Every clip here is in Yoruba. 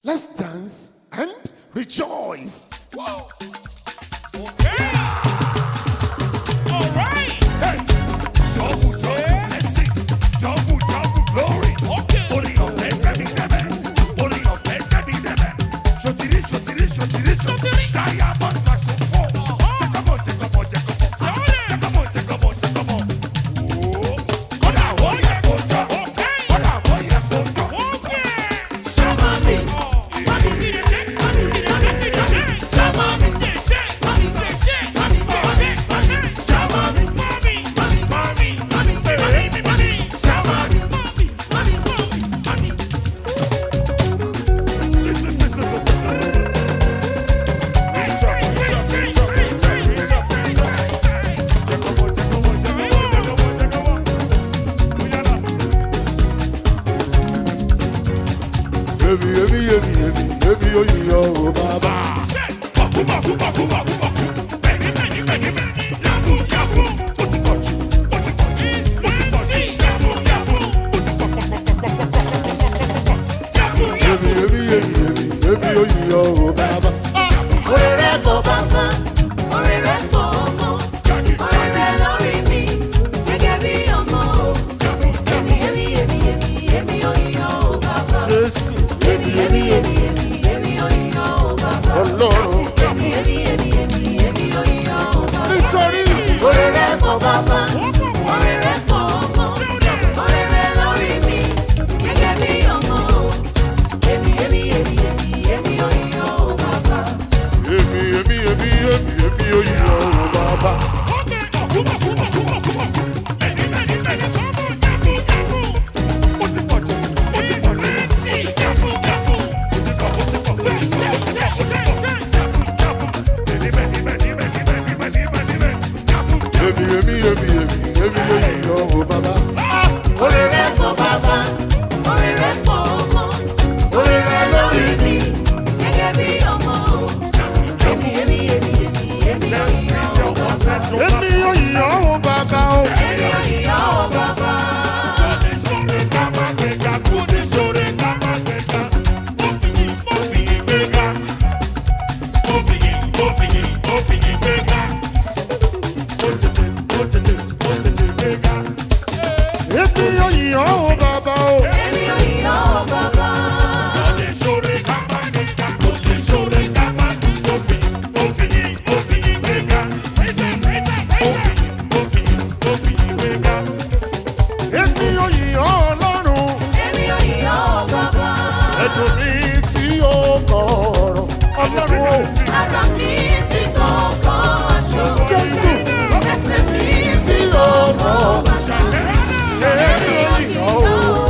Let's dance and rejoice. Whoa. Okay. All right. Hey, double, double blessing, double, double glory. Okay. Holy of head, baby, baby. Holy of head, baby, baby. Shotiri, shotiri, shotiri, shotiri. Diamond saxophone. Take a more, take a more, take a more. Take a more, take a more, take a more. Oh, Kódà ó yẹ kó jọ. Okay. Kódà ó yẹ kó jọ. Okay. Si, si, si, si, si, si. Reach up, reach up, reach up, reach up, reach up, reach up. Take a more, take a more, take a more, take a more, take a more. Oh, yeah, now. Ebi, ebi, ebi, ebi, ebi, oyiyo, o baba. Ebi, ebi, ebi, ebi, ebi, oyiyo, o baba. Orere kò bàbá, orere kò ọmọ, orere lórí mi, gẹ́gẹ́ bí ọmọ o. Èmi, èmi, èmi, èmi, èmi ò yíyan o bàbá. Jésù, Èmi, èmi, èmi, èmi, èmi ò yíyan o bàbá. Ọlọ́run. Èmi, èmi, èmi, èmi, èmi ò yíyan o bàbá. Nítorí Orere kò bàbá, orere kò ọmọ, orere lórí mi, gẹ́gẹ́ bí ọmọ o. Èmi, èmi, èmi, èmi, èmi ò yíyan o bàbá. èmi, èmi, èmi, èmi, èmi, oyiyo, o baba. Ebi, ebi, ebi, ebi, ebi, oyiyo, o baba. Orere kò bàbá, orere kò ọmọ, orere lórí mi, gẹ́gẹ́ bí ọmọ o. Èmi, èmi, èmi, èmi, èmi ò yíyan o bàbá. Èmi oyiyo, o baba, o. Èmi ò yíyan o bàbá. Èmi oyiyo, o baba, o. Èmi ò yíyan o bàbá. Èmi oyiyo, Ọlọ́run. Èmi ò yíyan o bàbá. Ẹ̀dùn mi tí ó kọ̀ọ̀rọ̀. Ọlọ́run o. Ara mi ti kọ̀ọ̀kọ̀ aṣọ. Jésù. Ẹsẹ̀ mi ti kọ̀ọ̀kọ̀ bàtà. Èmi oyiyo, o.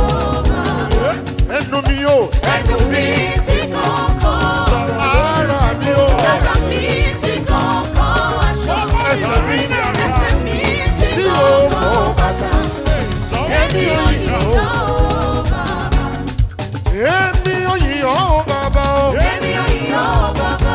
Ẹnu mi o. Ẹnu mi ti kọ̀ọ̀kọ̀. Ara mi o. Ara mi ti kọ̀ọ̀kọ̀ aṣọ. Ẹsẹ̀ mi Ẹsẹ̀ mi ti tí ó kọ̀ọ̀kọ̀ kọ̀ bàtà. Èmi oyiyo, o. Èmi oyiyo, o baba, o. Èmi ò yíyan o bàbá.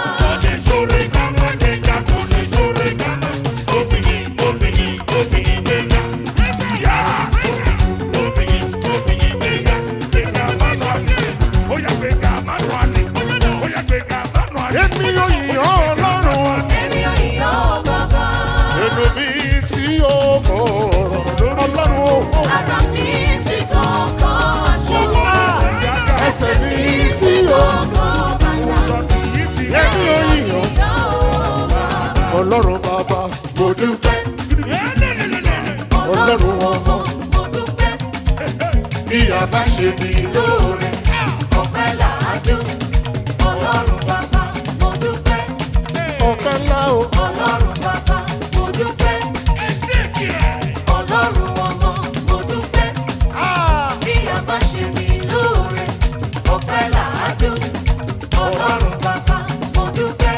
Èmi oyiyo, Ọlọ́run. Èmi ò yíyan o bàbá. Ẹnu mi tí ó kọ̀ọ̀rọ̀. Ọlọ́run o. Ara mi ti kọ̀ọ̀kọ̀ aṣọ. Ẹsẹ̀ mi tí ó Kọ̀ọ̀kọ̀ bàtà. Èmi oyiyo. Yíyan o bàbá. Ọlọ́run bàbá, mo dúpẹ́. Ọlọ́run ọmọ, Mo dúpẹ́. bí a bá ṣe mí lóore. Ọpẹ́ làádùn. Ọlọ́run bàbá, mo dúpẹ́. Ọ̀kan ńlá o. Ọlọ́run bàbá, mo dúpẹ́. Ọlọ́run ọmọ, mo dúpẹ́. Bí a bá ṣe mí lóore, ọpẹ́ làádùn. Ọlọ́run bàbá, mo dúpẹ́.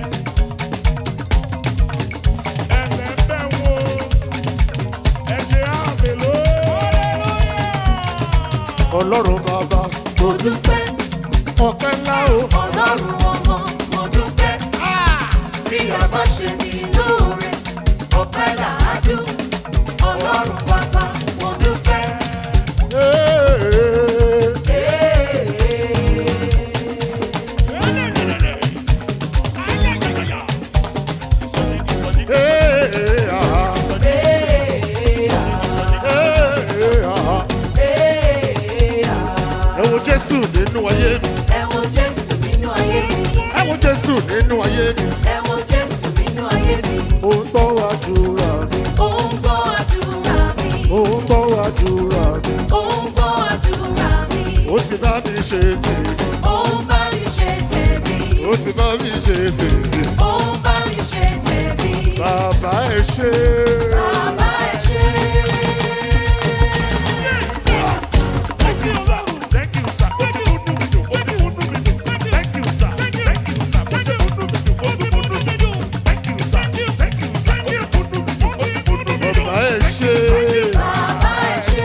Ọlọ́run bàbá, Mo dúpẹ́. ọ̀kan ńlá o. Ọlọ́run ọmọ, mo dúpẹ́. Bí a bá ṣe mí lóore, ọpẹ́ làádùn. Ọlọ́run bàbá, mo dúpẹ́. Ee, Ee, nínú ayé mi. ẹ wo Jésù nínú ayé mi. ẹ wo jésù nínú ayé mi. ẹ wo Jésù nínú ayé mi. ó ń gbọ́ àdúrà mi. Ó ń gbọ́ àdúrà mi. ó ń gbọ́ àdúrà mi. Ó ń gbọ́ àdúrà mi. ó ti bá mi ṣe tèmi. Ó ń bá mi ṣe tèmi. ó ti bá mi ṣe tèmi. Ó ń bá mi ṣe tèmi. bàbá ẹ ṣe. Bàbá ẹ ṣé. Thank you, sir. Thank you, sir. Ó ti múnú mi dùn, ó ti múnú mi dùn. Thank you, sir. Thank you, sir. Ó ti múnú mi dùn, ó ti múnú mi dùn. Thank you, sir. Thank you, sir. Ó ti múnú mi dùn, ó ti múnú mi dùn. bàbá ẹ ṣe. Bàbá ẹ ṣé.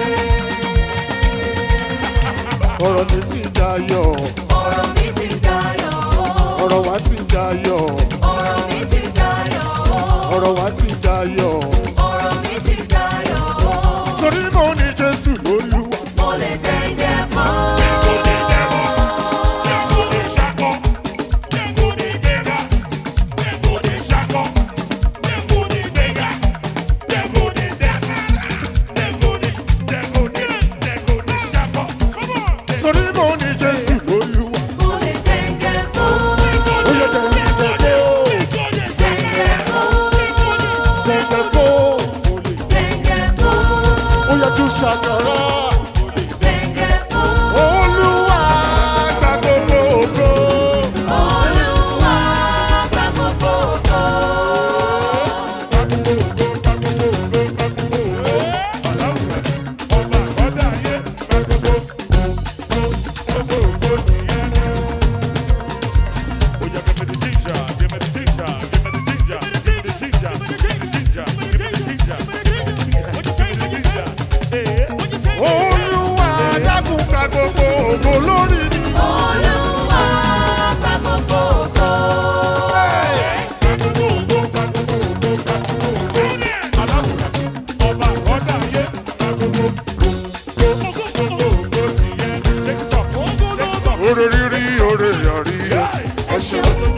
ọ̀rọ̀ mi ti dayọ̀. Ọ̀rọ̀ mi ti dayọ̀. ọ̀rọ̀ wa ti dayọ̀. Ọ̀rọ̀ mi ti dayọ̀. ọ̀rọ̀ wa ti dayọ̀. Ọ̀rọ̀ mi ti dayọ̀. torí mo ní jésù lólúwa. Mo lè dẹ́ndẹ́ mọ́. torí mo ní jésù lólúwa. Mo lè dẹ́ndẹ́ mọ́. ó yẹ dẹ̀ndẹ̀ kó. Dẹ́ndẹ́ mọ́. dẹ̀ndẹ̀ kó. Dẹ́ndẹ́ mọ́. ó yẹ kí ṣàkàrà. Dẹ́ndẹ́ mọ́. olúwa gba gbogbo ògo. Olúwa gba gbogbo ògo. olúwa dákun gba gbogbo ògo lórí mi. Olúwa gba gbogbo ògo. oore rírí oore àríyá. Ẹ ṣeun.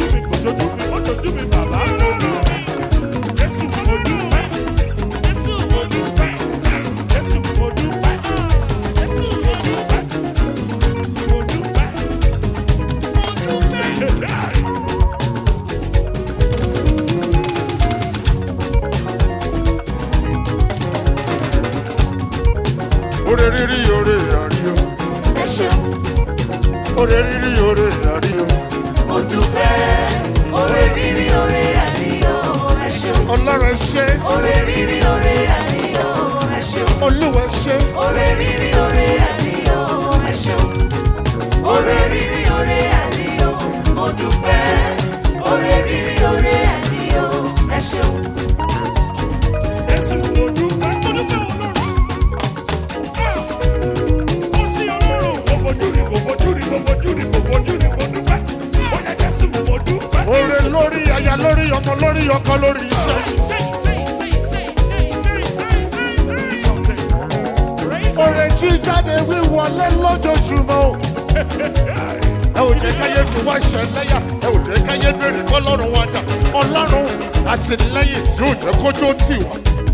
oore rírí oore àríyá. Ẹ ṣeun. oore rírí oore àríyá. Mo dúpẹ́. Oore rírí oore àríyọ̀. Ẹ ṣeun. ọlọ́run ẹ ṣé. Oore rírí oore àríyọ̀. Ẹ ṣeun. olúwa ẹ ṣé. Oore rírí oore àríyọ̀. Ẹ ṣeun. Oore rírí oore àríyọ̀. Mo dúpẹ́. Oore rírí oore àríyọ̀. Ẹ ṣeun. oore lórí aya lórí ọmọ lórí ọkọ lórí iṣẹ́. oore jíjáde wíwọlé lójoojúmọ́ o. ẹ ò jẹ́ káyé fi wá ṣẹlẹ́yà ẹ ò jẹ́ káyé béèrè kọ́lọ́run wa dà ọlọ́run àtìlẹ́yìn tí ò jẹ́ kójó tì wá.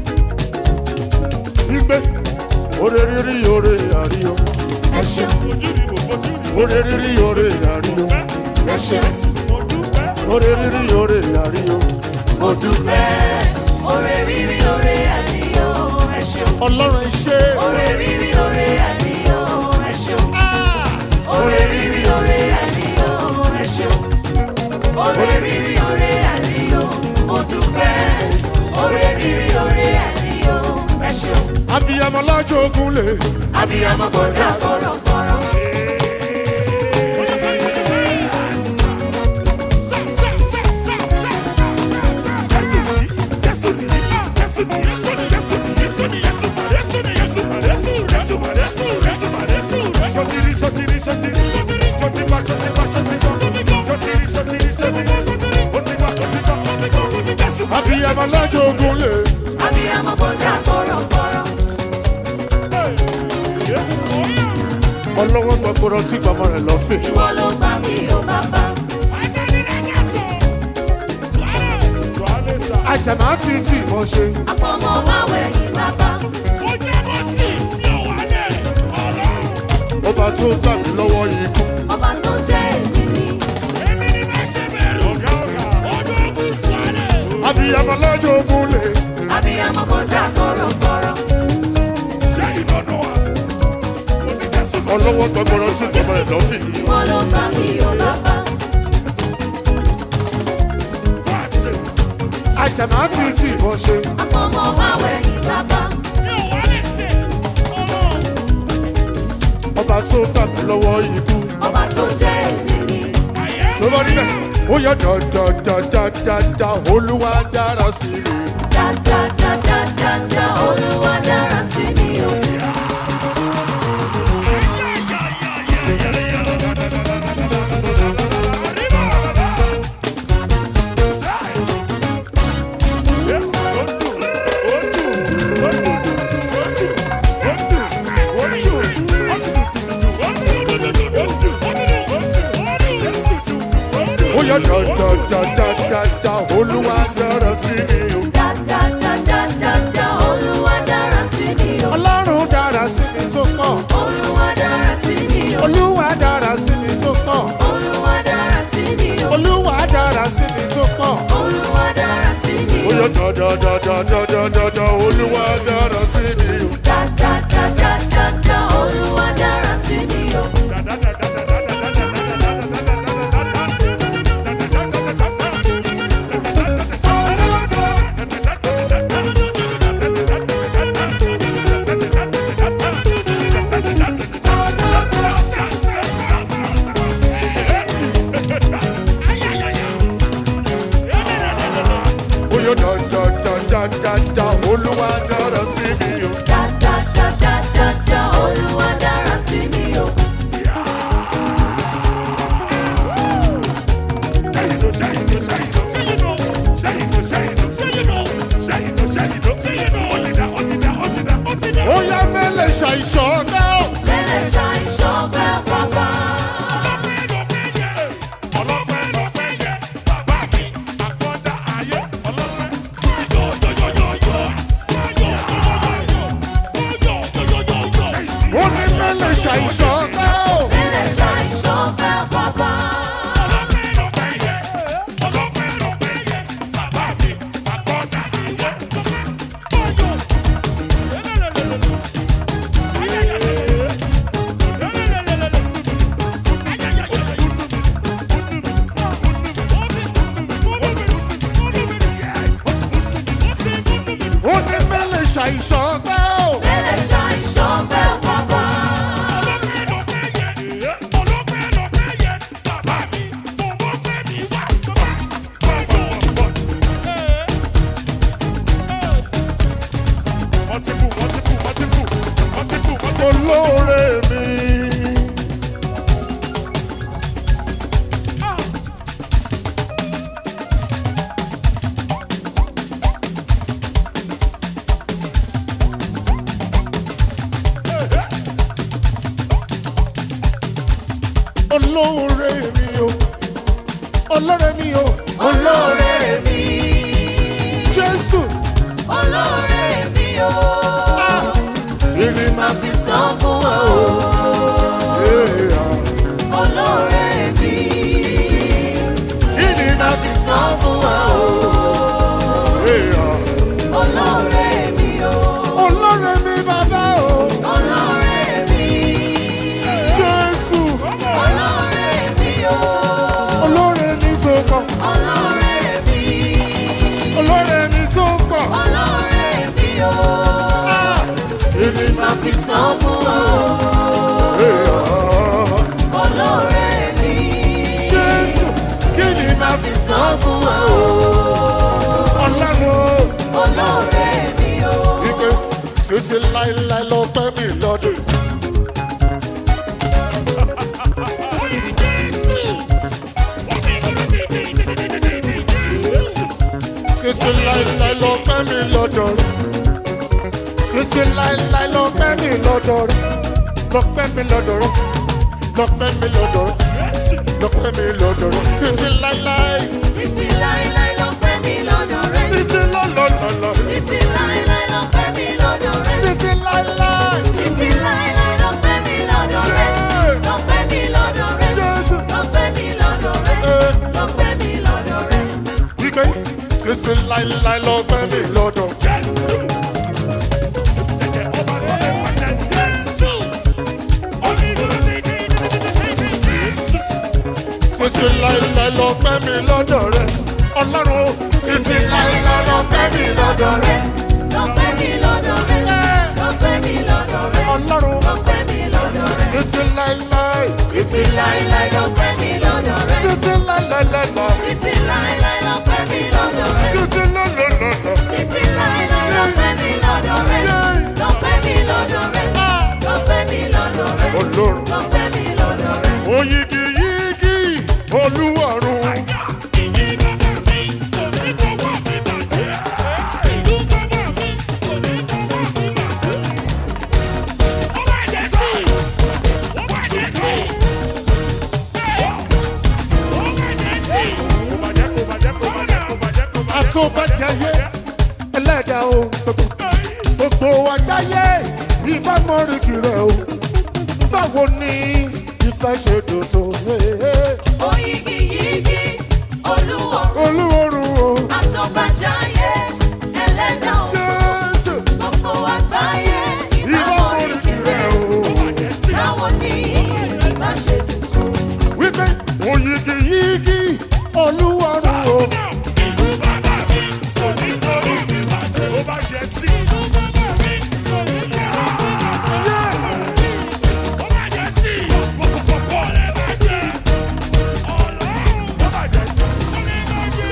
gbígbé oore rírí oore àríyọ Ẹ ṣeun. oore rírí oore àríyọ Ẹ ṣeun. oore rírí oore àríyọ Mo dúpẹ́. Oore rírí oore àríyọ̀. Ẹ ṣeun. ọlọ́run ẹ ṣé. Oore rírí oore àríyọ̀. Ẹ ṣeun. Oore rírí oore àríyọ̀. Ẹ ṣeun. Oore rírí oore àríyọ̀. Mo dúpẹ́. Oore rírí oore àríyọ̀. Ẹ ṣeun. abiyamọ lọ́jọ́ ogun lè. Abiyamọ bọ̀dá kọ̀rọ̀kọ̀rọ̀. abiyamọ lọ́jọ́ ogun lè. Abiyamọ bọ̀dá kọ̀rọ̀kọ̀rọ̀. ọlọ́wọ́ gbọ́gbọ́rọ̀ tí bàbá rẹ̀ lọ fè. Ìwọ ló gbà mí o bàbá. àjàmá fi tí mo ṣe. Àpọ̀mọ́ máa wẹ̀yìn bàbá. ọba tó gbà mí lọ́wọ́ ikú. abiyamọ lọ́jọ́ ògúnlé. Abiyamọ kọjá kọ̀rọ̀kọ̀rọ̀. Ṣé ìlọ́nà wa? Mo ti Jésù lọ. ọlọ́wọ́ gbọgbọrọ tí bàbá ẹ̀ lọ́fì. Ìwọ ló bá mi ò bàbá. Wá àti àjànà fi tí ìbọn ṣe. Àpọ̀mọ́ wá wẹ̀yìn bàbá. ọba tó gbà mí lọ́wọ́ ikú. Ọba tó jẹ́ èmi ni. tó bá rí bẹ́ẹ̀ ó yọ dọ̀dọ̀dọ̀dọ̀dọ̀ olúwa dára sí i. Dáadáadáadáa Olúwa dára sí mi o. ó yọ dọ̀dọ̀dọ̀dọ̀dọ̀ olúwa dára sí i. Dáadáadáadáa Olúwa dára sí mi o. ọlọ́run dára sí mi tó pọ̀. Olúwa dára sí mi o. olúwa dára sí mi tó pọ̀. Olúwa dára sí mi o. olúwa dára sí mi tó pọ̀. Olúwa dára sí mi ó o. yọ dọ̀dọ̀dọ̀dọ̀dọ̀dọ̀ olúwa dára sí mi. Dáadáadáadáa Olúwa dára sí mi o. ó yọ dọ̀dọ̀dọ̀dọ̀dọ̀ olúwa dára sí mi. Dáadáadáadáa Olúwa dára sí mi o. ó yá mẹ́lẹ̀ ṣàìṣọ́ ọ̀gá ò. Mẹ́lẹ̀ ṣàìṣọ́ bẹ́ bàbá. ó ní mẹ́lẹ̀ ṣàìṣọ́ ọ̀gá ò. Mẹ́lẹ̀ ṣàìṣọ́ bẹ́ bàbá. ó ní mẹ́lẹ̀ ṣàìṣọ́ ọ̀gá ò. Mẹ́lẹ̀ ṣàìṣọ́ bẹ́ bàbá. olóore mi. olóore mi o olóore mi o Olóore mi. jésù Olóore mi o. ah ìrìn máa fi Sọ fún wa o. èèyàn Olóore mi. ìrìn máa fi Sọ fún wa o. èèyàn Olóore mi o. olóore mi bàbá o Olóore mi. jésù Olóore mi o. olóore mi tó pọ̀ Olóore mi. olóore mi tó pọ̀ Olóore mi o. ah ìrìn máa fi Sọ fún wa o. èèyàn Olóore mi. jésù kí ni máa fi Sọ fún wa o. ọlọ́run o. Olóore mi o. wípé títí láéláé ló pẹ́ mi lọ́dún. títí láéláé ló pẹ́ mi lọ́dọ̀ rẹ̀. títí láéláé ló pẹ́ mi lọ́dọ̀ rẹ̀. ló pẹ́ mi lọ́dọ̀ rẹ̀. ló pẹ́ mi lọ́dọ̀ rẹ̀. ló pẹ́ mi lọ́dọ̀ rẹ̀. títí láéláé. Títí láéláé ló pẹ́ mi lọ́dọ̀ rẹ̀. títí lọ́lọ́lọ́lọ́. Títí láéláé ló pẹ́ mi lọ́dọ̀ rẹ̀. títí láéláé. Títí láéláé ló pẹ́ mi lọ́dọ̀ rẹ̀. Ló pẹ́ mi lọ́dọ̀ rẹ̀. Jésù. Ló pẹ́ mi lọ́dọ̀ rẹ̀. Ló pẹ́ mi lọ́dọ̀ rẹ̀. wípé títí láéláé. láéláé lọ́pẹ́ mi lọ́dọ̀. Jésù. Ẹ̀jẹ̀ ọba tó lè pàṣẹ Jésù. Onídùúró títí Jésù. títí láéláé lọ́pẹ́ mi lọ́dọ̀ rẹ̀. ọlọ́run o, títí láéláé lọ́pẹ́ mi lọ́dọ̀ rẹ̀. Lọ́pẹ́ mi lọ́dọ̀ rẹ̀. Lọ́pẹ́ mi lọ́dọ̀ rẹ̀. ọlọ́run Lọ́pẹ́ mi lọ́dọ̀ rẹ̀. títí láéláé Títí láíláí lọ́pẹ́ mi lọ́dọ̀ rẹ̀. títí láéláéláé Títí láíláí lọ́pẹ́ mi lọ́dọ̀ rẹ̀. títí lọ́lọ́lọ́lọ́. Títí láíláí lọ́pẹ́ mi lọ́dọ̀ rẹ̀. Lọ́pẹ́ mi lọ́dọ̀ rẹ̀. Lọ́pẹ́ mi lọ́dọ̀ rẹ̀. Ọlọ́run Lọ́pẹ́ mi lọ́dọ̀ rẹ̀. oyigi yigi olúwarun. Ìyìn bàbá mi kò ní kọ́wọ́ mi bàjẹ́. Ìlú bàbá mi kò ní kọ́wọ́ mi bàjẹ́. Ó bá jẹ́ sí. Ó bá jẹ́ sí. Ó bá jẹ́ sí. Kò bàjẹ́, kò bàjẹ́, kò bàjẹ́, kò bàjẹ́, kò bàjẹ́. àtúbàjáyé ẹlẹ́dàá ohun gbogbo gbogbo àgbáyé ìbámọ́rìkì rẹ̀ o báwo ni ìfẹ́ ṣe dùn tó Oyigi yigi olúwarun. olúwarun o Àtọ́bàjáyé ẹlẹ́dàá òun. jésù Gbogbo àgbáyé ìbámọ́rìkì ìbámọ̀rìkì rẹ̀ rẹ̀. o Báwo ni ìbá ṣe tuntun? wípé oyigi yigi olúwarun o Ìlú bàbá mi kò ní torí mi bàjẹ́. Ó bá jẹ́ sí. Ìlú bàbá mi kò ní yá. Ó bá jẹ́ sí. Kòkòkò rẹ̀ bàjẹ́. Ọlọ́run ó bàjẹ́ sí. Ó ní bàjẹ́.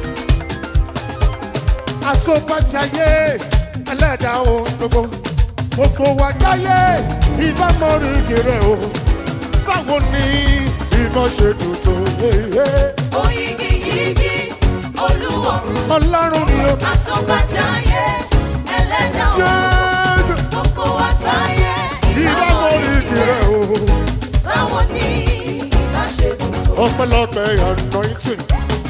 àtúbàjáyé ẹlẹ́dàá ohun gbogbo gbogbo àgbáyé ìbámọ́rìkì rẹ̀ o báwo ni ìfẹ́ ṣe dùn tó Oyigi yigi olúwarun. ọlọ́run ni o Àtọ́bàjáyé ẹlẹ́dàá òun. jésù. Gbogbo àgbáyé ìdámọ̀rìkì rẹ̀ o. Báwo ni ìbá ṣe tuntun? ọpẹ́lọpẹ́ anointing.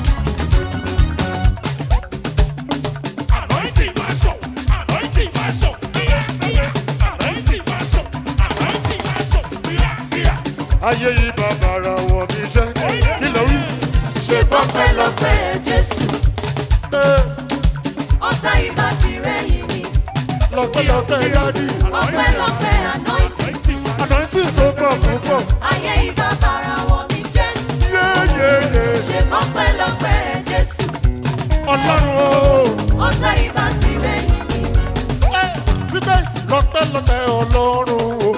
Anointing máa sọ, anointing máa sọ, bíyà bíyà. Anointing máa sọ, anointing máa sọ, bíyà bíyà. ayé yìí bàbàrà wọ̀ mí jẹ́. kí ló wí? ṣe pọ́pẹ́ lọ. Ọpẹ́lọpẹ́ Jésù, Eh, ọ̀tá ìbá ti rẹ̀yìn mi. lọ́pẹ́lọpẹ́ dádì. Ọpẹ́lọpẹ́ anointing, anointing tó pọ̀ púpọ̀. ayé ìbá bára wọ̀ mí jẹ́. yéyéyé. Ṣé ọpẹ́lọpẹ́ Jésù, ọlọ́run o. ọ̀tá ìbá ti rẹ̀yìn mi. Eh, wípé lọ́pẹ́lọpẹ́ ọlọ́run o.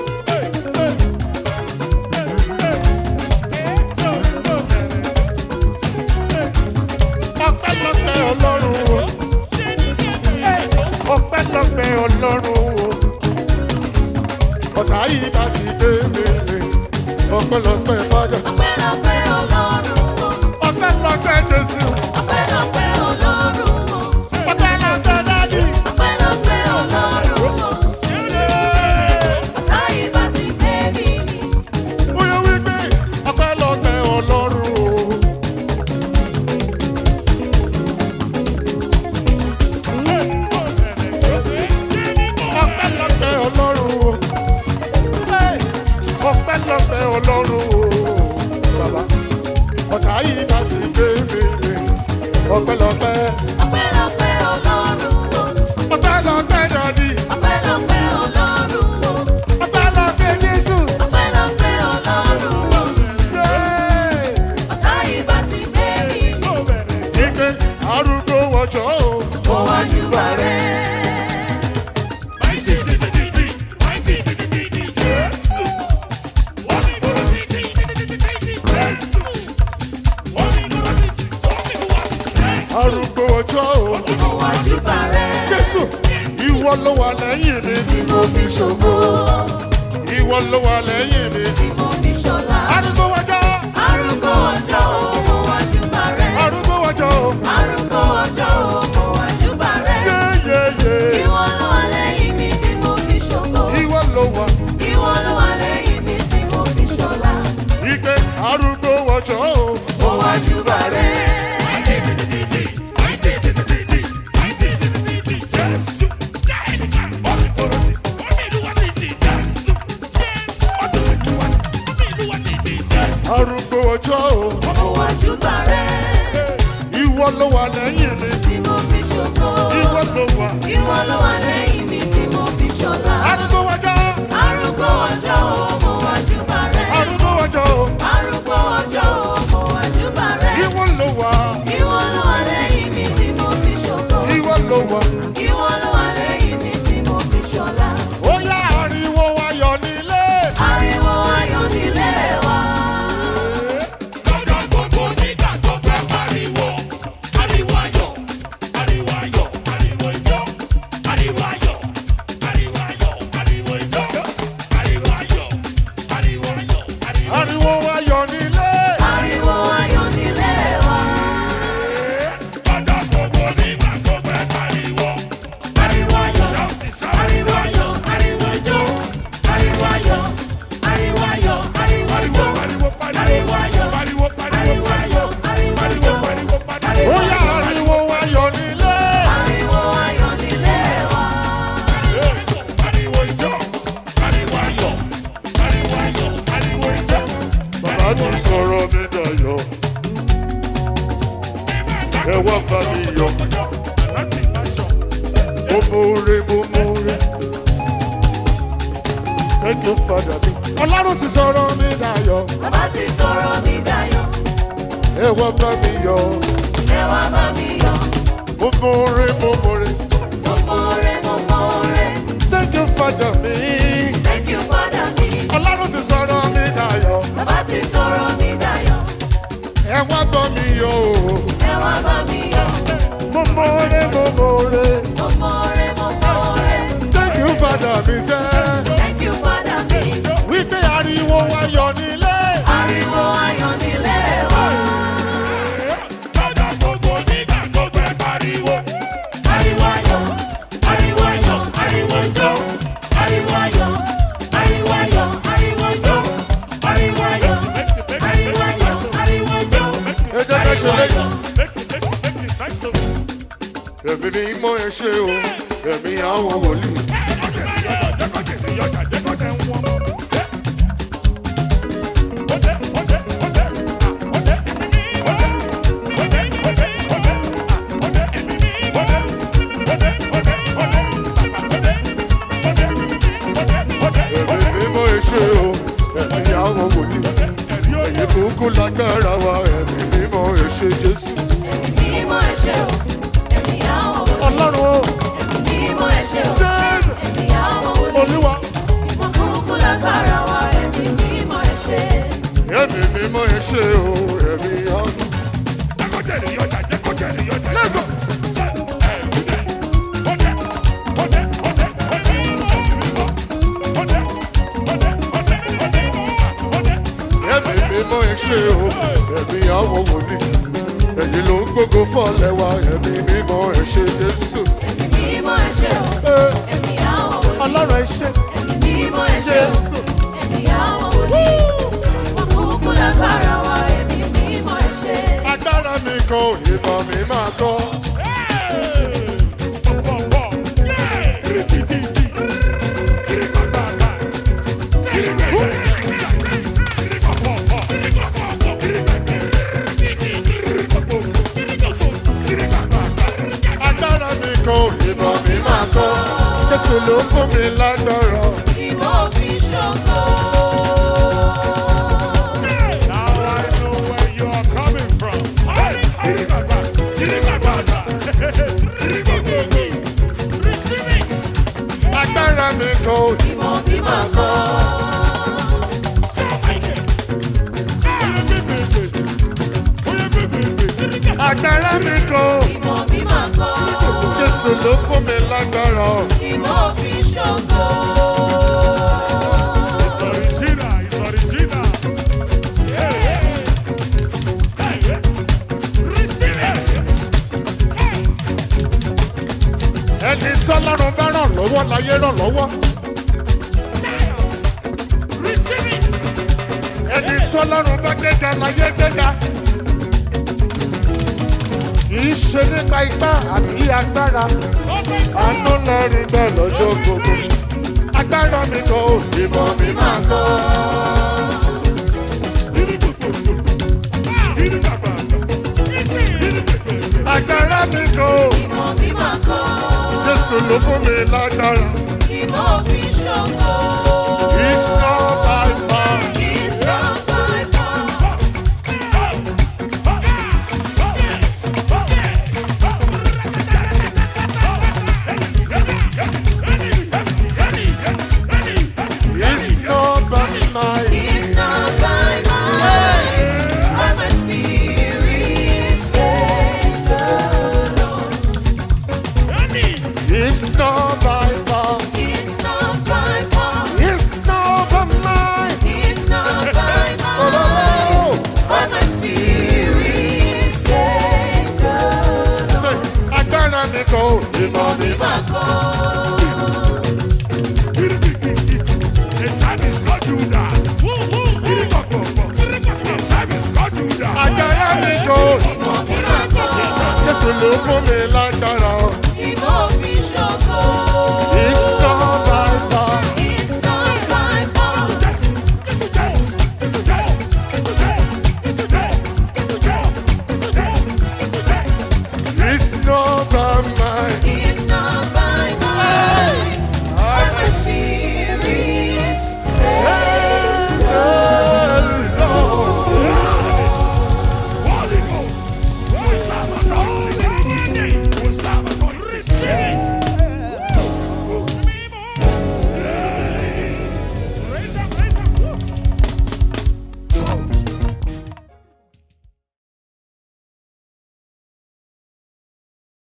ọpẹ́lọpẹ́ ọlọ́run o. Eh, ọpẹ́lọpẹ́ ọlọ́run o. ọ̀tá yìí bá ti dé mèrè. ọpẹ́lọpẹ́ fájà. Ọpẹ́lọpẹ́ Ọlọ́run o, ọpẹ́lọpẹ́ jésù. ọpẹ́lọpẹ́ Ọlọ́run o, ọpẹ́lọpẹ́ dádì. ọpẹ́lọpẹ́ Ọlọ́run o. Ọ̀tá ìbá ti gbé mi mì. bóyá wípé ọpẹ́lọpẹ́ ọlọ́run o. ọpẹ́lọpẹ́ ọlọ́run o. Hey, ọpẹ́lọpẹ́ ọlọ́run o. bàbá ọ̀tá yìí bá ti gbé mèrè. ọpẹ́lọpẹ́ Ọpẹ́lọpẹ́ Ọlọ́run o, ọpẹ́lọpẹ́ dádì. ọpẹ́lọpẹ́ Ọlọ́run o, ọpẹ́lọpẹ́ jésù. ọpẹ́lọpẹ́ Ọlọ́run o. Yay! Ọ̀tá ìbá ti gbé mi mì. Wípé arúgbó wọjọ́ o. Mo wá júbà rẹ̀. Mighty titi titi, mighty titi titi, Jésù. Wọ́n ní gbọ́dọ̀ títí, titi titi titi, Jésù. Wọ́n ní gbọ́dọ̀ títí, wọ́n ní gbọ́dọ̀ Jésù. arúgbó ọjọ́ o. Mo wá júbà rẹ̀. jésù ìwọ ló wà lẹ́yìn mi. Tí mo fi ṣògo, ìwọ ló wà lẹ́yìn mi. tí mo fi ṣọlá. arúgbó ọjọ́ Arúgbó ọjọ́ o, mo wá júbà rẹ̀. arúgbó ọjọ́ o. Arúgbó ọjọ́ o, mo wá júbà rẹ̀. yéyéyé Ìwọ ló wà lẹ́yìn mi tí mo fi ṣògo. ìwọ ló wà. Ìwọ ló wà lẹ́yìn mi tí mo fi ṣọlá. wípé arúgbó ọjọ́ o. Mo wá júbà rẹ̀. Mighty titi titi, mighty titi titi, mighty titi titi, Jésù. Jẹ́ ẹnìkan, wọ́n ní gbọ́dọ̀ títí, wọ́n ní ìlú wa títí, Jésù. Jésù, wọ́n ní ìlú wa títí, wọ́n ní ìlú wa títí, Jésù. arúgbó ọjọ́ o. Mo wá júbà rẹ̀. ìwọ ló wà lẹ́yìn mi. Tí mo fi ṣògo. ìwọ ló wà. Ìwọ ló wà lẹ́yìn mi tí mo fi ṣọlá. arúgbó wájọ́ Arúgbó ọjọ́ o, mo wá júbà rẹ̀. arúgbó wájọ́ Arúgbó ọjọ́ o, mo wá júbà rẹ̀. ìwọ ló wà. Ìwọ ló wà lẹ́yìn mi tí mo fi ṣògo. ìwọ ló wà. Ìwọ ló wà lẹ́yìn mi tí mo fi ṣọlá. ó yá ariwo ayọ̀ nílé. Ariwo ayọ̀ nílé wa. Lọ́jọ́ gbogbo nígbà tó fẹ́ pariwo. Ariwo ayọ̀, ariwo ayọ̀, ariwo ijó. Ariwo ayọ̀, ariwo ayọ̀, ariwo ijó. Ariwo ayọ̀, ariwo ayọ̀, ariwo ariwo ayọ̀ nílé. Ariwo ayọ̀ nílé wa. Lọ́jọ́ gbogbo nígbà tó fẹ́ pariwo. Ariwo ayọ̀, Ṣáàtì ṣáàtì. ariwo ayọ̀, ariwo ijó. Ariwo ayọ̀, ariwo ayọ̀, ariwo ijó. Pariwo, pariwo, Ariwo ayọ̀, pariwo, pariwo, ariwo ayọ̀, ariwo ijó. pariwo, pariwo. ó yá ariwo ayọ̀ nílé. Ariwo ayọ̀ nílé wa. Ariwo ijó, ariwo ayọ̀, ariwo ayọ̀, ariwo ijó. bàbá ti sọ̀rọ̀ mi dayọ̀. ẹ wá bá mi yọ̀. Láti máṣọ. mo múre mo múre. thank you father mi. ọlọ́run ti sọ̀rọ̀ mi dayọ̀. Bàbá ti sọ̀rọ̀ mi dayọ̀. ẹ wá bá mi yọ̀. Ẹ wá bá mi yọ̀. mo múre mo múre. Mo mọ̀ọ́rẹ́, mo mọ̀ọ́rẹ́. thank you father mi. Thank you, Father mi. ọlọ́run ti sọ̀rọ̀ mi dayọ̀. Bàbá ti sọ̀rọ̀ mi dayọ̀. ẹ wá bá mi yọ̀ o. Ẹ wá bá mi yọ̀. mo múre mo múre. Mo mọ̀ọ́rẹ́, mo mọ̀ọ́rẹ́. thank you father mi sẹ́. Thank you, Father mi. wípé ariwo ayọ̀ nílé. Ariwo ayọ̀ nílé wa. Lọ́jọ́ gbogbo nígbà tó fẹ́ pariwo. Ariwo ayọ̀, ariwo ayọ̀, ariwo ijó. Ariwo ayọ̀, ariwo ayọ̀, ariwo ijó. Ariwo ayọ̀, ariwo ayọ̀, ariwo ijó. ẹ jẹ́ ká ṣe lẹ́yìn. Make it, make it, make it nice of you. ẹ̀mí ni mọ̀ ẹ ṣe o. ẹ̀mí àwọn wòlíì. ẹ̀mí ni mọ̀ ẹ ṣe o. ẹ̀mí àwọn wòlíì. èyí kúkú lágbára wa. ẹ̀mí ni mọ̀ ẹ ṣe jésù. Mímọ́ ẹ ṣé o, ẹ̀mí àwọn wòlíì. ọlọ́run o. Mímọ́ ẹ ṣé o, jésù. ẹ̀mí àwọn wòlíì. olúwa. Ìfọ̀kúnkún lágbára wa, ẹ̀mí mímọ́ ẹ ṣé. ẹ̀mí ni mọ̀ ẹ ṣe o. ẹ̀mí àwọn. let's go. ẹ̀mí ni mọ̀ ẹ ṣe o. ẹ̀mí àwọn wòlíì. èyí ló ń gbógo fọ́lẹ̀ wa. ẹ̀mí ni mọ̀ ẹ ṣe jésù. Ẹ̀mí mímọ́ ẹ ṣé o, Ẹ, ẹ̀mí àwọn wòlíì. ọlọ́run ẹ ṣe Ẹ̀mí mímọ́ ẹ ṣé o, jésù. ẹ̀mí àwọn wòlíì. Ìfọ̀kúnkún lágbára wa, ẹ̀mí mímọ́ ẹ ṣé. agbára mi kan ìmọ̀ mi máa tọ́. agbára mi kan ìmọ̀ mi máa tọ́. jésù ló fún mi lágbára. Tí mo fi ṣògo. Now I know where you're coming from. agbára mi kan Tí mo fi máa kọ́. agbára mi kan Tí mo fi máa kọ́. jésù ló fún mi lágbára. Tí mo fi ṣògo. It's original, it's original. Hey, hey. Hey, hey. Receive it. ẹni tọ́lọ́run bá ràn lọ́wọ́ láyé ràn lọ́wọ́. Receive it. ẹni tọ́lọ́run bá gbéga láyé gbéga. kì í ṣe nípa ipá àbí agbára. Open àánú lẹ́rìí bẹ́ẹ̀ lọ́jọ́ gbogbo. agbára mi kan ìmọ̀ mi máa tọ́. agbára mi kan Tí mo fi lágbára. tí mo fi ṣògo. It's not by power. It's not by power. It's not by might. It's not by might, by my spirit, says the Lord. It's not by power. It's not by power. It's not by might. It's not by Oh, might, oh, by my spirit, says the oh. Say, agbára mi kò ìmọ̀ mi mà. Lord. The time is not Judah. The time is not Judah. Agbára mi kò. Jésù ló fún mi lágbára.